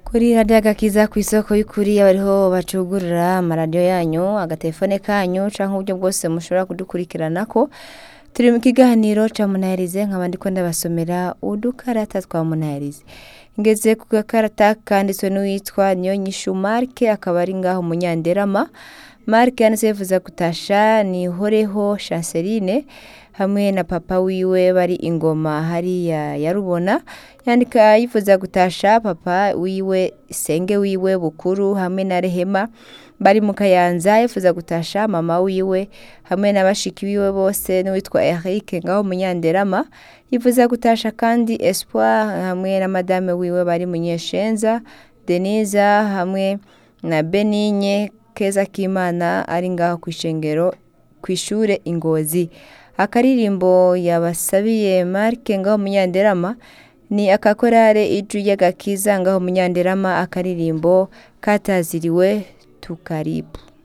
kuri radiyo agakiza ku isoko y'ukuri bariho bacugurura amaradiyo yanyu agatelefone kanyu canke uburyo bwose mushobora kudukurikirana ko turi mu kiganiro ca munaherize nkaba ndiko ndabasomera udukarata twa munaherize ngeze ku gakarata kanditswe n'uwitwa Niyonyishu Mark akaba ari ngaho munyanderama Mark yanditse yifuza gutasha nihoreho Chanceline hamwe na papa wiwe bari ingoma hariya yarubona yandika yifuza gutasha papa wiwe senge wiwe bukuru hamwe na rehema bari mu kayanza yifuza gutasha mama wiwe hamwe na bashiki biwe bose n'uwitwa Eric ngaho munyanderama yifuza gutasha kandi Espoir hamwe na madame wiwe bari munyeshenza Denise hamwe na Benigne Keza Kimana ari ngaho kw'ishengero kw'ishure Ingozi akaririmbo yabasabiye Mark ngaho munyanderama ni akakorare iju y'agakiza ngaho munyanderama akaririmbo kataziriwe tukaribu